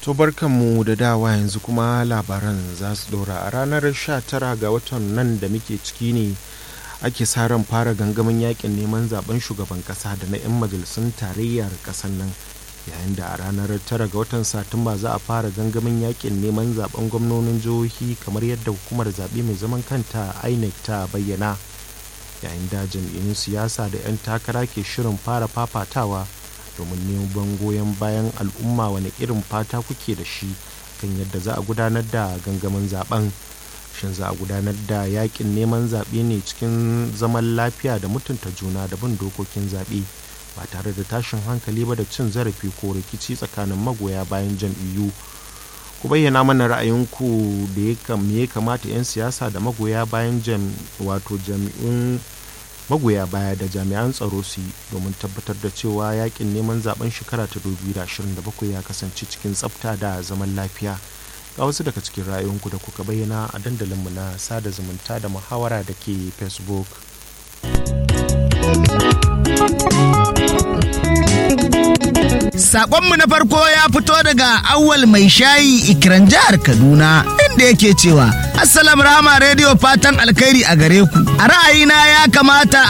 To barkanmu da dawa yanzu kuma labaran za su dora a ranar 19 ga watan nan da muke ciki ne ake sa ran fara gangamin yakin neman zaben shugaban kasa da na 'yan majalisun tarayyar kasar nan yayin da a ranar 9 ga watan satumba za a fara gangamin yakin neman zaben gwamnonin jihohi kamar yadda hukumar zaɓe mai zaman kanta inec ta bayyana yayin da jam'iyyun siyasa da 'yan takara ke shirin fara fafatawa domin neman goyon bayan al'umma wani irin fata kuke da shi kan yadda za a gudanar da gangamin zaben shin za a gudanar da yakin neman zaɓe ne cikin zaman lafiya da mutunta juna da bin dokokin zaɓe ba tare da tashin hankali ba da cin zarafi ko rikici tsakanin magoya bayan jam'iyyu ku bayyana mana ra'ayinku da ya kamata 'yan siyasa da magoya bayan wato jami'un magoya baya da jami'an tsaro su yi domin tabbatar da cewa yakin neman zaben shekara ta 2027 ya kasance cikin tsafta da zaman lafiya ga wasu daga cikin ra'ayoyinku da kuka bayyana a dandalinmu na sada zumunta da muhawara da ke facebook Sakonmu na farko ya fito daga awwal mai shayi ikiran jihar Kaduna inda yake cewa Assalam Rama Radio fatan alkhairi a gare ku. A ra'ayina ya kamata